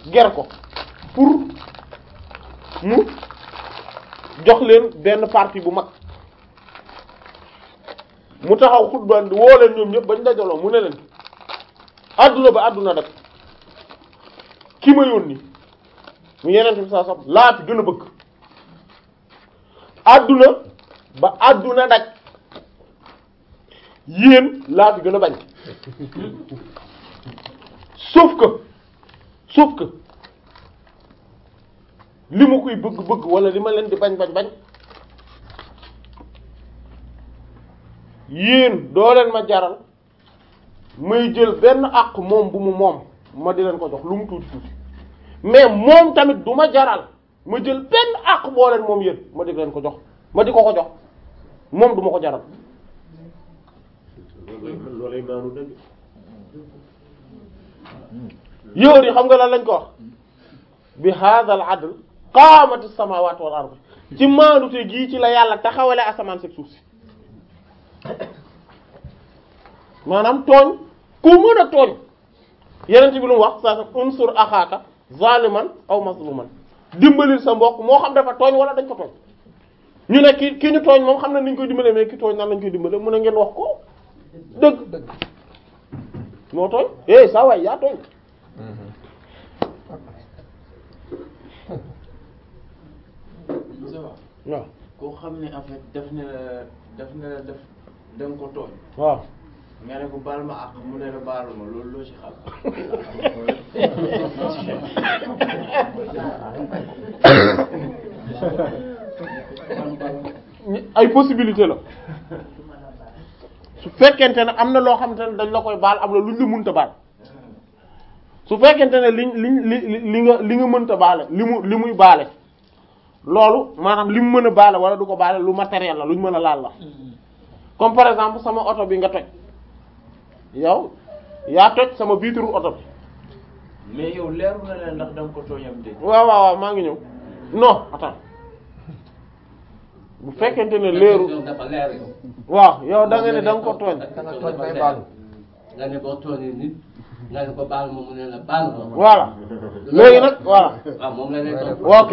ger ko pour mu jox leen benn partie bu mag mu taxaw xutba woo leen ñoom ñëpp bañ dajaloo mu ne leen adduna ba adduna dak ki ma yónni mu yeneen bi saa sax laa fi gën a bëgg adduna ba adduna daj yéen laa fi gën a bañ sauf que sauf que li ma koy bëgg-bëgg wala li ma leen di bañ bañ bañ yéen doo leen ma jaral may jël benn àq moom bu mu moom ma di leen ko jox lu mu tuuti tuuti mais moom tamit du ma jaral ma jël benn àq boo leen moom yéen ma di leen ko jox ma di ko ko jox moom du ma ko jaral loolay maanu dëgg yow di xam nga lan lañ ko wax bi hadal adl qaamati samawati wal ard ci maanute gii ci la yàlla taxawale asamaan seg suuf si maanaam tooñ ku mën a tooñ yeneen bi lu mu wax saa sa unsur axaaka zaliman aw mazluman dimbalil sa mbokk moo xam dafa tooñ wala dañ ko tooñ ñu ne ki ki ñu tooñ moom xam na ni ñu koy dimbalee mais ki tooñ nan lañ koy dimbalee mu ne ngeen wax ko dëgg dëgg moo tooñ eh saa waay yaa tooñ waaw koo xam ne en fait def na la def na la def da nga ko tooñ waaw nga ne ko baal ma ak mu ne la baal ma loolu loo ci xam ay possibilité la su fekkente ne am na loo xamante ne dañ la koy baal am na luñ la mënta baal su fekkente ne liñ liñ li li nga li nga mënta baale li mu li muy baale loolu maanaam li mu mën a baale wala du ko baale lu matériel la luñ mën a laal la comme par exemple sama oto bi nga toj yow yaa toj sama vitre oto bi mais yow leeru na leen ndax da nga ko tooñam dégg waaw waaw waaw maa ngi ñëw non attends bu fekkente ne leeru dafa leer yow. waaw yow da nga ne da nga ko tooñ da nga tooñ bay baalu. nga ne boo tooñee nit nga ne ko baal ma mu ne la baal ma. voilà léegi nag voilà waaw moom la lay topp. ok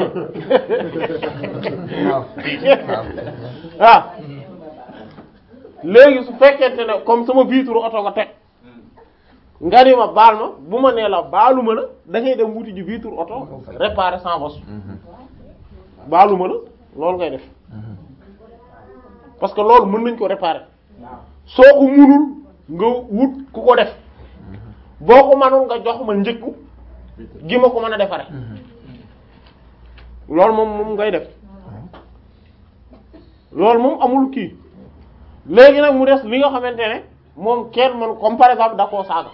waaw ah léegi su fekkente ne comme sama vitre oto nga teg nga ni ma baal ma bu ma nee la baaluma la da ngay dem wuti ji vitre oto réparer sans bos baaluma la loolu ngay def parce que loolu mën nañ ko réparer soo ko munul nga wut ku ko def boo ko mënul nga jox ma njëkku gi ma ko mën a defaree loolu moom moom ngay def loolu moom amul kii léegi nag mu des li nga xamante ne moom kenn man comme par exemple da koo saaga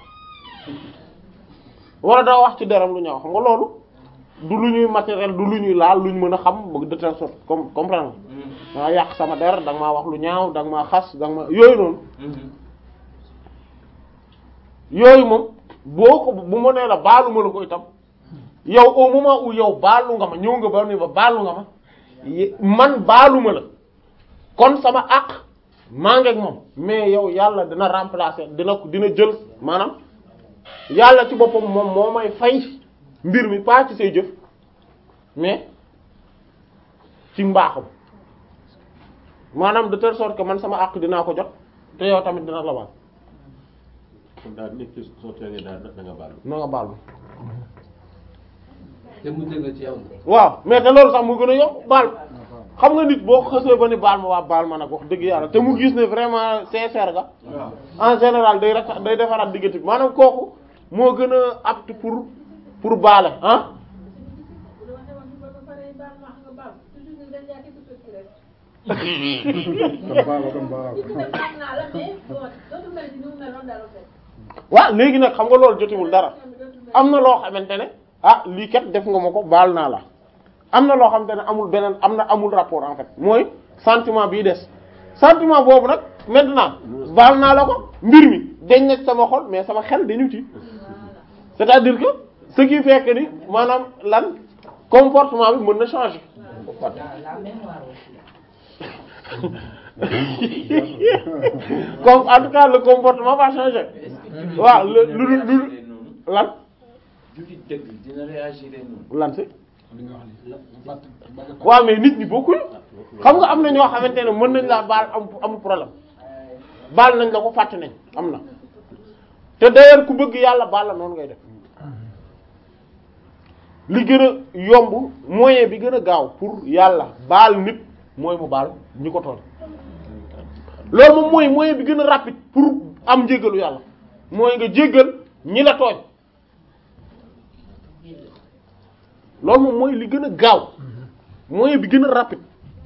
wala da wax ci deram lu ñaaw xam nga loolu du lu ñuy matériel du lu ñuy laal lu ñu mën a xam de telle sorte comme comprendre nga maa yàq sama der da nga maa wax lu ñaaw da nga maa xas da nga ma yooyu noonu yooyu moom boo ko bu ma nee la baalu ma la ko itam yow au moment où yow baalu nga ma ñëw nga ba ni ba baalu nga ma ye- man baalu ma la kon sama àq maa ngi ak moom mais yow yàlla dina remplacer dina ko dina jël maanaam yàlla ci boppam moom moo may fay mbir mi pas ci say jëf mais ci mbaaxam maanaam de telle sorte que man sama àq dinaa ko jot te yow tamit dina la baal kon daal nit ki soo tooñee daal da nga baal na nga baal ma te mu dëgg ci yow. waaw mais te loolu sax mu gën a yomb baal xam nga nit boo xësee ba ni baal ma waa baal ma nag wax dëgg yàlla te mu gis ne vraiment sincère ga en général day rafet day defaraat diggante bi maanaam kooku moo gën a apte pour pour baale ah kon baalu kon baalu. waaw léegi nag xam nga loolu jotewul dara am na loo xamante ne ah lii kat def nga ma ko baal naa la am na loo xamante ne amul beneen am na amul rapport en fait mooy sentiment bii des sentiment boobu nag maintenant baal naa la ko mbir mi dañ na sama xol mais sama xel dañu ci c'est-à-dire que ce qui fait que ni maanaam lan comportement bi mën na changer comme en tout cas le comportement va changer waaw lu lu lu lan jullit dëgg dina réagir noonu. lan si li nga wax nii fàtt bañ a waaw mais nit ñi bokkuñu xam nga am na ñoo xamante ne mën nañ laa baal am amul problème baal nañ la ko fàtte nañ am na te d'ailleurs ku bëgg yàlla baal la noonu ngay def li gën a yomb moyen bi gën a gaaw pour yàlla baal nit mooy mu baal ñi ko tooñ loolu moom mooy moyen bi gën a rapide pour am njéggalu yàlla mooy nga jéggal ñi la tooñ loolu moom mooy li gën a gaaw moyen bi gën a rapide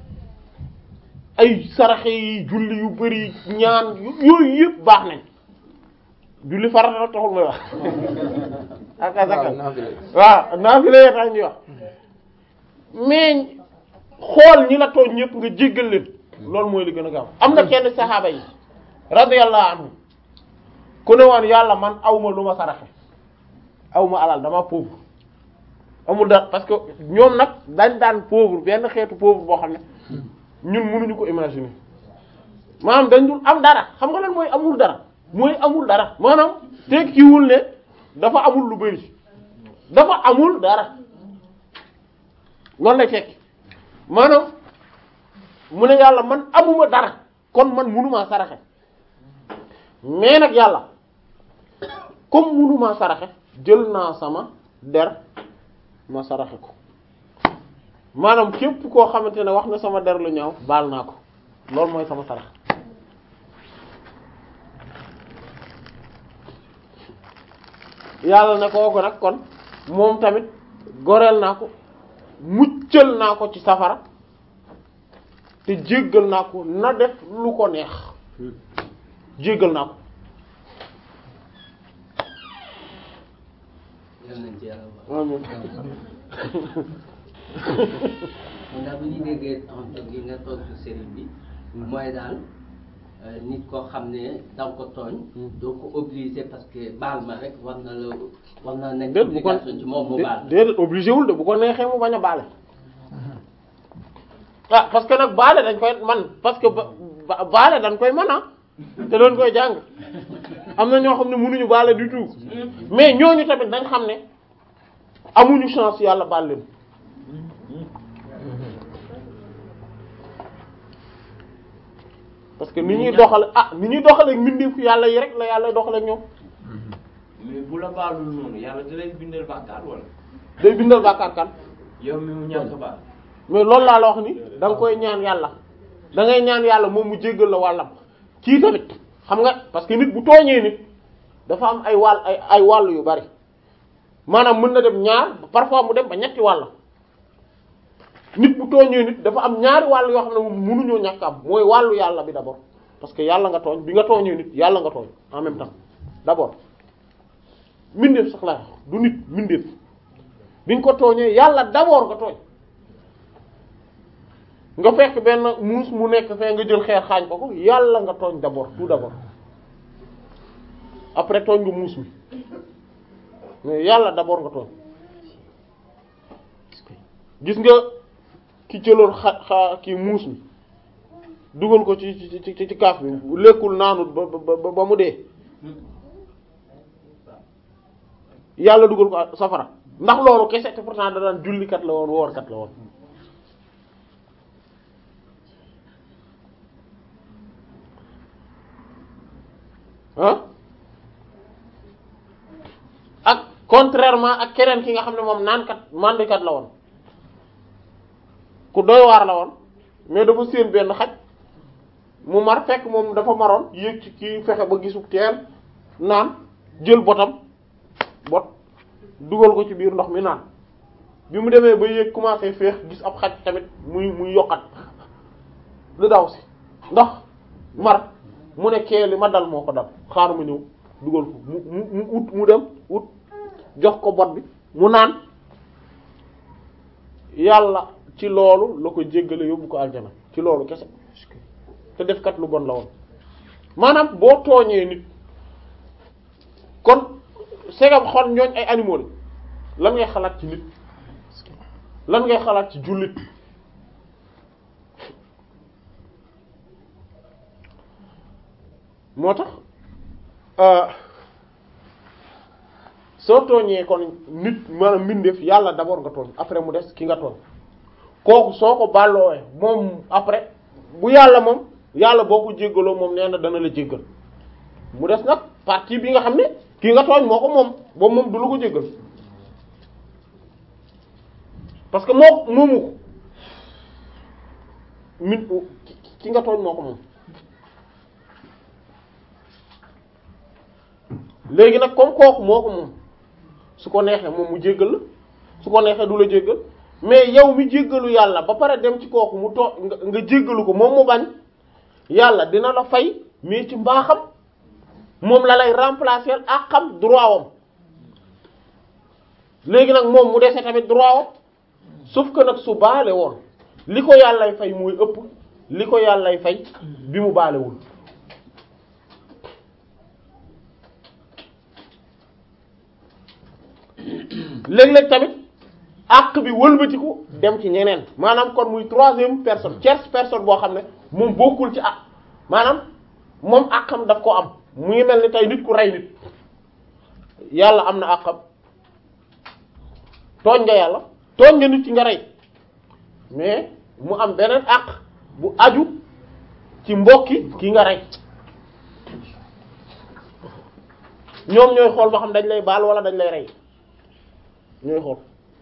ay saraxe yi julli yu bari ñaan yu- yooyu yëpp baax nañ julli farata la taxul may wax ak asaka waaw naafila yee tax ñuy wax mais xool ñi la tooñ ñëpp nga jéggal leen loolu mooy li gën a gaaw am na kenn saxaaba yi radiyallahu anhu ku ne woon yàlla man awma lu ma saraxe awma alal dama pauvre amul dara parce que ñoom nag dañ daan pauvre benn xeetu pauvre boo xam ne ñun mënuñu ko imaginer maanaam dañ dul am dara xam nga lan mooy amul dara mooy amul dara maanaam tekkiwul ne dafa amul lu bari dafa amul dara loolu lay tekki maanaam mu ne yàlla man amuma dara kon man mënumaa saraxe mais nag yàlla comme mënumaa saraxe jël naa sama der ma saraxe ko maanaam képp koo xamante ne wax na sama der lu ñaaw baal naa ko loolu mooy sama sarax yàlla ne kooku nag kon moom tamit goreel naa ko muccal naa ko ci safara te jéggal naa ko na def lu ko neex jéggal naa ko yal nañ ci yàlla wax. amiin mun naa bu ñu déggee tontu gi nga tontu sëriñ bi mooy daal euh, nit koo xam ne da nga ko tooñ doo ko obligé parce que baal ma rek war na la war na nekk déet bu ko obligation ci moom mu baal déedéet obligé wul de bu ko neexee mu bañ a baale ah parce que nag baale dañ koy man parce que ba ba- baale dañ koy mën ah te doon koy jàng am na ñoo xam ne mënuñu baale du tout mais ñooñu tamit dañ xam ne amuñu chance yàlla baal leen parce que ni ñuy doxale ah ni ñuy doxale mbindeefu yàlla yi rek la yàlla doxale ak ñoom mais bu la baalul noonu yàlla da lay bindal bàkkaar wala day bindal bàkkaar kan yow mi mu ñàkk baal. mais loolu laa la wax ni da nga koy ñaan yàlla da ngay ñaan yàlla moom mu jéggal la wàllam kii tamit xam nga parce que nit bu tooñee nit dafa am ay wàll ay ay wàll yu bari maanaam mën na dem ñaar parfois mu dem ba ñetti wàll nit bu tooñee nit dafa am ñaari wàll yoo xam ne moom mënuñoo ñàkk am mooy wàllu yàlla bi d'abord parce que yàlla nga tooñ bi nga tooñee nit yàlla nga tooñ en même temps d'abord mbindeef sax laa wax du nit mbindeef bi nga ko tooñee yàlla d'abord nga tooñ nga fekk benn muus mu nekk fee nga jël xeer xaañ ko ko yàlla nga tooñ d'abord tout d'abord après tooñ nga muus mi mais yàlla d'abord nga tooñ gis nga ki jëloon xa xa kii muus mi dugal ko ci ci ci ci kaaf bi lekkul naanut ba ba ba mu dee yàlla dugal ko safara ndax loolu kese te pourtant da daan jullikat la woon woorkat la woon ah ak contrairement ak keneen ki nga xam ne moom naankat mandikat la woon ku doy waar la woon mais dafa séen benn xaj mu mar fekk moom dafa maroon yéeg ci kii fexe ba gisu teen naan jël botam bot dugal ko ci biir ndox mi naan bi mu demee ba yéeg commencé féex gis ab xaj tamit muy muy yokkat lu daw si ndax mar mu ne kee li ma dal moo ko dal xaar ma ñëw dugal ko mu mu mu ut mu dem ut jox ko bot bi mu naan yàlla ci loolu la ko jéggale yóbbu ko aljana ci loolu kese te def kat lu bon la woon maanaam boo tooñee nit kon segam xol ñooñ ay animaux la lan ngay xalaat ci nit lan ngay xalaat ci jullit moo tax soo tooñee kon nit maanaam mbindeef yàlla d'abord nga tooñ après mu des ki nga tooñ kooku soo ko bàlloowee moom après bu yàlla moom yàlla boo ko jéggaloo moom nee na dana la jéggal mu des nag partie bi nga xam ne ki nga tooñ moo ko moom boobu moom du la ko jéggal parce que moo moomu ko min ki nga tooñ moo ko moom léegi nag comme kooku moo ko moom su ko neexee moom mu jéggal la su ko neexee du la jéggal mais yow mi jéggalu yàlla ba pare dem ci kooku mu too nga nga jéggalu ko moom mu bañ yàlla dina la fay mais ci mbaaxam moom la lay remplacer ak xam droit wam léegi nag moom mu dese tamit droit wam sauf que nag su baale woon li ko yàllay fay mooy ëpp li ko yàllay fay bi mu baalewul léeg-léeg tamit àq bi wëlbatiku dem ci ñeneen maanaam kon muy troisième personne tierce personne boo xam ne moom bokkul ci àq maanaam moom àqam daf ko am mu ngi mel ni tey nit ku rey nit yàlla am na àqam tooñ nga yàlla tooñ nga nit ki nga rey mais mu am beneen àq bu aju ci mbokki ki nga rey ñoom ñooy xool ba xam dañ lay baal wala dañ lay rey ñooy xool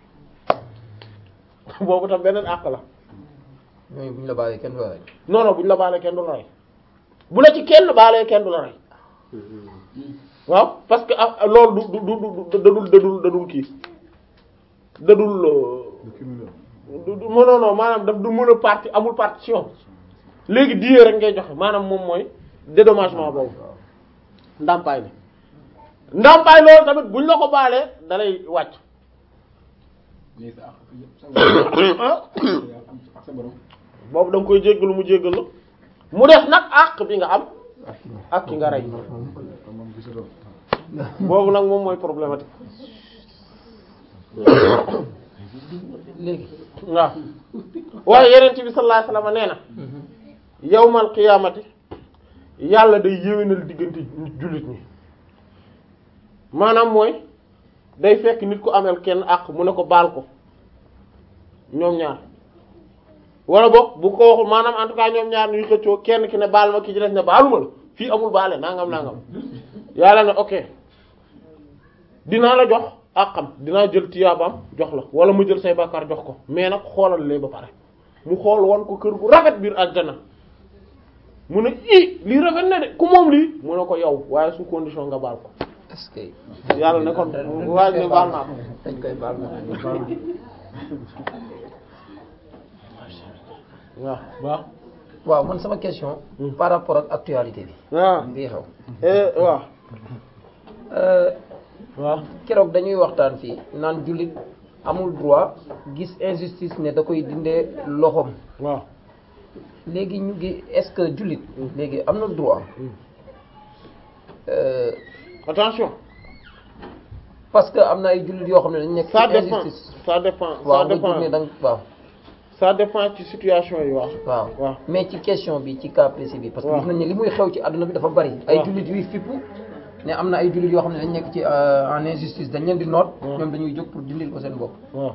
boobu tam beneen àq la ñooñu bu ñu la baalee kenn du la rey. non non bu ñu la baalee kenn du la rey bu la ci kenn baalee kenn du la rey waaw parce que ah loolu du du du dadul dadul dadul kii dadul du du non non maanaam daf du mën a parti amul partition léegi diye rek ngay joxe maanaam moom mooy dédommagement boobu ndàmpaay li ndàmpaay loolu tamit buñ la ko baalee dalay wàcc léegi sa àq yëpp sa ak sa borom. boobu da nga koy jéggalu mu jéggal la mu def nag àq bi nga am ak ki nga rey boobu nag moom mooy problématique léegi. waaw waaye yeneen bi sallallahu alayhi wasallam nee na yawmal qiyaamati yàlla day yéwénal diggante nit jullit ñi maanaam mooy day fekk nit ku amel kenn àq mu ne ko baal ko ñoom ñaar wala boog bu ko waxul maanaam en tout cas ñoom ñaar ñuy xëccoo kenn ki ne baal ma ki ci des ne baaluma la fii amul baale nangam nangam yàlla ne ok dinaa la jox àqam dinaa jël tiyaabaam jox la wala mu jël say bàkkaar jox ko mais nag xoolal lee ba pare mu xool wan ko kër gu rafet biir aljana mu ne i lii rafet na de ku moom lii mu ne ko yow waaye sous condition nga baal ko est-ce que. yàlla ne kon waaj ne baal naa ko dañ koy baal naa waaw waaw waaw man sama question. par rapport ak actualité bi. waaw bii xew. eh waaw Euh, waaw keroog dañuy waxtaan fii naan jullit amul droit gis injustice ne da koy dindee loxoom waaw léegi ñu ngi est-ce que jullit léegi am na droit Euh, attention parce que am na ay jullit yoo xam ne dañ nekk ça ci dépend injustice ça dépend ça waaw nga dépend jóg ne danga waaw ça dépend ci situation yi waaw waaw waaw mais ci question bi ci cas précis bi parce que waaw. gis nañ ne li muy xew ci àdduna bi dafa bari ay waaw. jullit yuy fippu ne am na ay jullit yoo xam ne dañ nekk ci euh, en injustice dañ leen di noot waaw. ñoom dañuy jóg pour dindil ko seen bopp waaw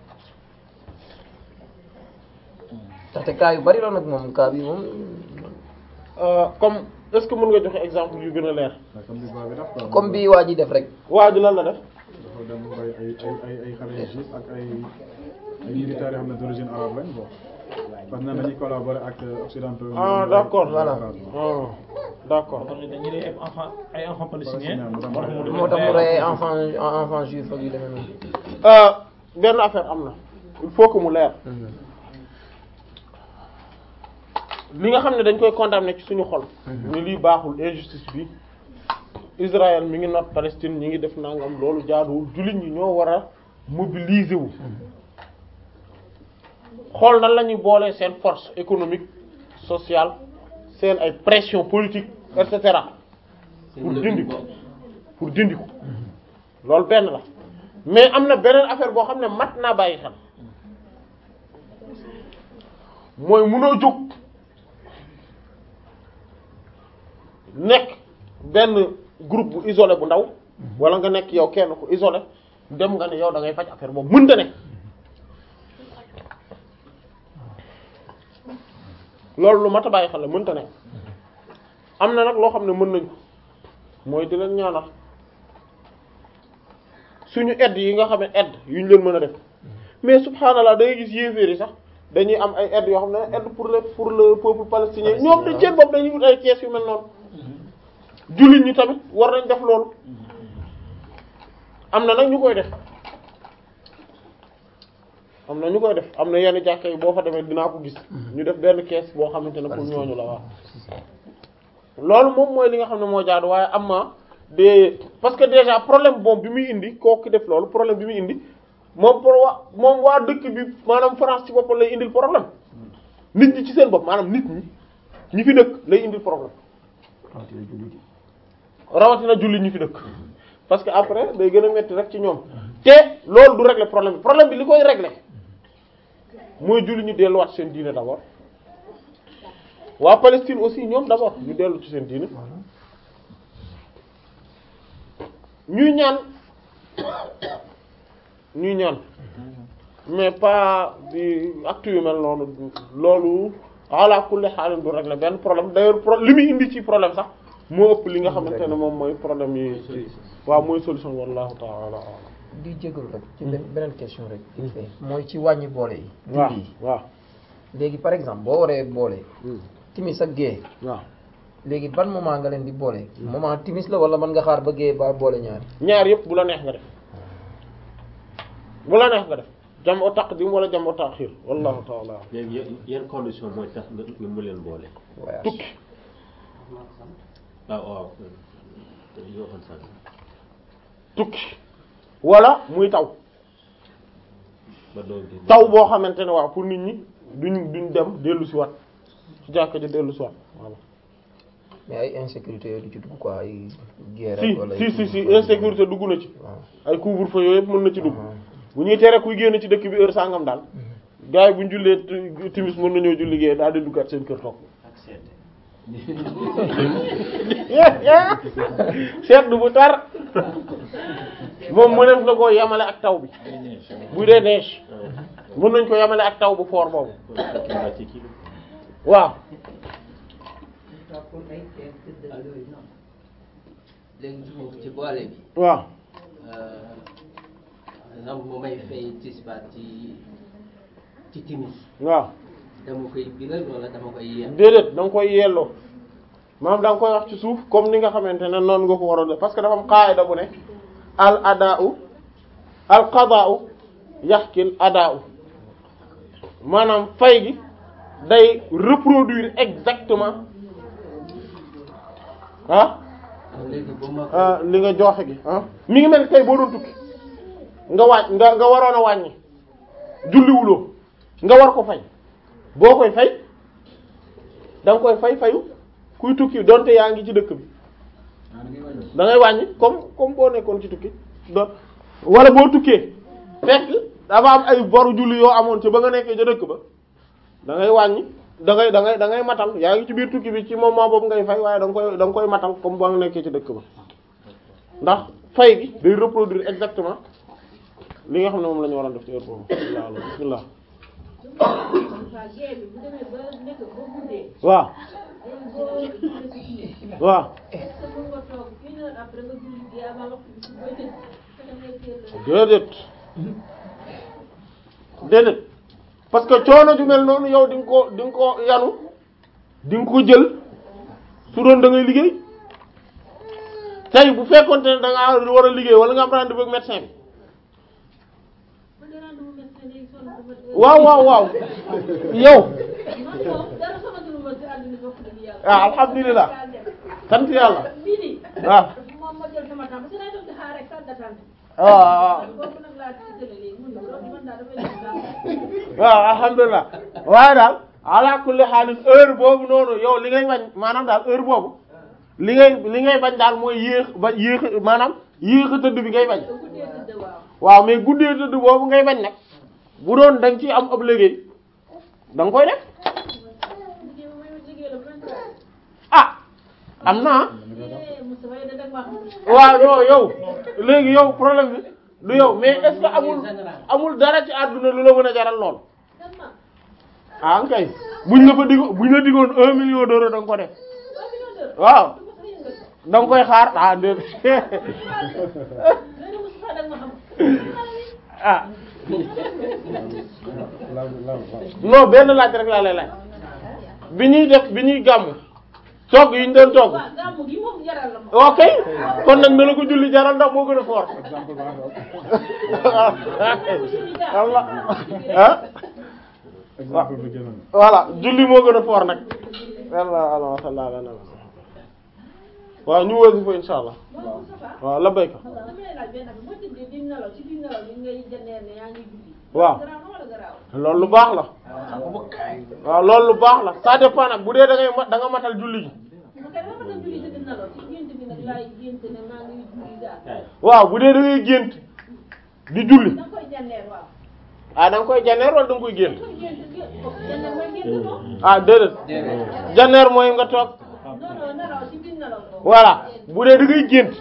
ndaxte cas yu bari la nag moom cas bi moom Euh, comme est-ce que mën nga joxe exemple yu gën a leer comme li baa bi def quoi. comme bi waa ji def rek waa ji lan la def dafa dem bay ay ay ay ay xale yu juif ak ay ay militaires yoo xam ne d'origine arabe lañ bon parce que nee nañuy collaborer ak occidentaux yi. ah d'accord Voilà. ah d'accord kon dañuy rey ay enfants ay enfants palestiniens. Palestiniens, moo tax mu rey ay enfant enfant juif ak yu demee noonu Euh, benn affaire am na il faut que mu leer li nga xam ne dañ koy condamner ci suñu xol ni lii baaxul injustice bi Israël mi ngi noot Palestine ñi ngi def nangam loolu jaaduwul jullit ñi ñoo war a mobiliser wu xool nan la ñuy boolee seen force économique sociale seen ay pression politique et cetera pour dindi ko pour dindi ko loolu benn la mais am na beneen affaire boo xam ne mat naa bàyyi xel mooy munoo jóg nekk benn groupe bu isolé bu ndaw wala nga nekk yow kenn ku isolé dem nga ne yow da ngay faj affaire boobu mënta ne loolu lu mat a bàyyi xel la mënta ne am na nag loo xam ne mën nañ ko mooy di leen ñaanal suñu aide yi nga xam ne aide yu ñu leen mën a def mais subhanallah da ngay gis yéeféer yi sax dañuy am ay aide yoo xam ne aide pour le pour le peuple palestinien ñoom dañ seen bopp dañuy wut ay kees yu mel noonu jullit ñi tamit war nañ def loolu am na nag ñu koy def am na ñu koy def am na yenn jàkka yi boo fa demee dinaa ko gis ñu def benn kees boo xamante ne pour ñooñu la waaw loolu moom mooy li nga xam ne moo jaadu waaye am na de parce que déjà problème boobu bi muy indi kooku def loolu problème bi muy indi moom pour wa moom waa dëkk bi maanaam France ci boppam lay indil problème nit ñi ci seen bopp maanaam nit ñi ñi fi dëkk lay indil problème rawatina jullit ñi fi dëkk parce que après day gën a metti rek ci ñoom te loolu du régler problème bi problème bi li koy régler mooy jullit ñi delluwaat seen diine d'abord waa Palestine aussi ñoom d'abord ñu dellu ci seen diine ñuy ñaan ñuy ñaan mais pas di acte yu mel noonu loolu ala kulli xaalin du régler benn problème d'ailleurs pro li muy indi ci problème sax moo ëpp li nga xamante ne moom mooy problème yi ci waaw mooy solution wallahu ta'ala a'lam di jégalu rek ci benn beneen question rek vite fait mooy ci wàññi boole yi waaw julli yi waaw léegi par exemple boo waree boole timis ak gée waaw léegi ban moment nga leen di boole moment timis la wala mën nga xaar ba gée ba boole ñaari ñaar yëpp bu la neex nga def bu la neex nga def jam'u taqdim wala jam'u ta'khir wallahu ta'ala a'lam léegi yan yan condition mooy tax nga nga mu leen boole. voyage tukki waaw waaw yoo xam sax tukki wala muy taw ba doog di. taw boo xamante ne waaw pour nit ñi duñ duñ dem dellu si waat ci jàkka ji dellu si waat voilà mais ay insécurité yooyu du ci dugg quoi ay guerre si wala si si si insécurité dugg na ci waaw ay couvre-feu yooyu yëpp mën na ci dugg Ah. bu ñuy tere kuy génn ci dëkk bi heure sangam daal gars yi bu ñu jullee ti- timis mën nañoo julli gée daal di duggaat seen kër toog ak sedd seetlu bu tar moom mëneef na koo yamale ak taw bi bu dee neige mën nañ ko yamale ak taw bu foor boobu ci kii waaw léegi ci ci boole bi waaw par exemple bu may fay tisbaar ci ci timis waaw dama koy biral wala dama koy yem déedéet da nga koy yelloo maanaam da nga koy wax ci suuf comme ni nga xamante ne noonu nga ko war a def parce que dafa am qaida bu ne al adaa'u al qadaa'u yaxkil adaa'u maanaam fay gi day reproduire exactement ah léegi bu ma ko ah, li nga joxe gi ah mi ngi mel ni tey boo doon tukki nga wàññ nga nga waroon a wàññi julliwuloo nga war ko fay boo koy fay da nga koy fay fayu kuy tukki donte yaa ngi ci dëkk bi ah da ngay wàññi. da ngay wàññi comme comme boo nekkoon ci tukki do wala boo tukkee fekk dafa am ay boru julli yoo amoon ci ba nga nekkee ca dëkk ba da ngay wàññi da ngay da ngay da ngay matal yaa ngi ci biir tukki bi ci moment boobu ngay fay waaye da nga koy da nga koy matal comme ba nga nekkee ci dëkk ba ndax fay gi day reproduire exactement li nga xam ne moom la ñu waroon def ci heure boobu bismillah bismillah waaw waaw déedéet déedéet parce que coono ju mel noonu yow di nga ko di nga ko yanu di nga ko jël su doon da ngay liggéey tey bu fekkonte ne da ngaa war a liggéey wala nga am rendez-vous ak médecin bi waaw waaw waaw yow ah alhamdulilah sant yàlla ah ah waaw alhamdulilah waaye daal ala kulli xaalis heure boobu noonu yow li ngay bañ maanaam daal heure boobu li ngay li ngay bañ daal mooy yéex ba yéex maanaam yéex a tëdd bi ngay bañ waaw mais guddee tëdd boobu ngay bañ nag bu doon da nga ciy am ab liggéey da nga koy def ah am na waaw non yow léegi yow problème bi du yow mais est-ce que amul amul dara ci àdduna lu la mën a jaral lool ah kay buñ la fa diggo buñ la diggoon un million d'euros da nga ko def waaw da nga koy xaar ah déedéet ah non benn laaj rek laa lay laaj bi ñuy def bi ñuy gàmm togg yi ñu doon togg ok kon nag na la ko julli jaral ndax moo gën a fort exemple baa ngoog Allah ah exemple bi gënoon voilà julli moo gën a fort nag yàlla ala salla ala nabi waaw ñu wësi fa insha allah waaw la béyka waaw loolu lu baax la waaw loolu lu baax la ça dépend nag bu dee da ngay ma da nga matal julli gi waaw bu dee da ngay gént di julli ah da nga koy janneer wala da nga koy gént ah déedéet janneer mooy nga toog voilà bu dee da ngay gént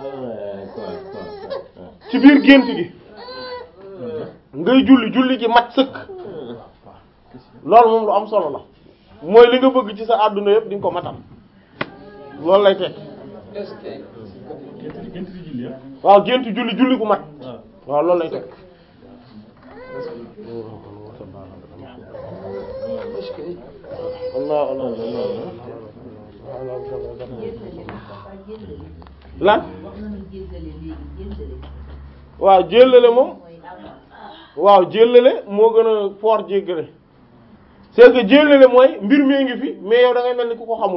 ci biir gént gi ngay julli julli gi mat sëkk loolu moom lu am solo la mooy li nga bëgg ci sa àdduna yëpp di nga ko matal loolu lay teg est-ce que gént gént di julli ah. waaw gént julli julli gu mat waaw. waaw loolu lay teg Allah Allah lan waaw jéllale moom waaw jéllale moo gën a fort jéggale c'est que jéllale mooy mbir mi ngi fi mais yow da ngay mel ni ku ko xamul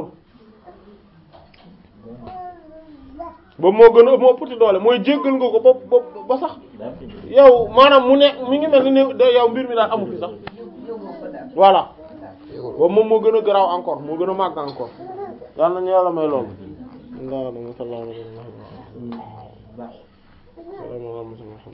ba moo gën a moo puti doole mooy jéggal nga ko ba ba ba sax yow maanaam mu ne mi ngi mel ni ne da- yow mbir mi daal amu fi sax voilà boobu moom moo gën a garaaw encore moo gën a màgg encore yal nañu yàlla may loolu allahumma salli ala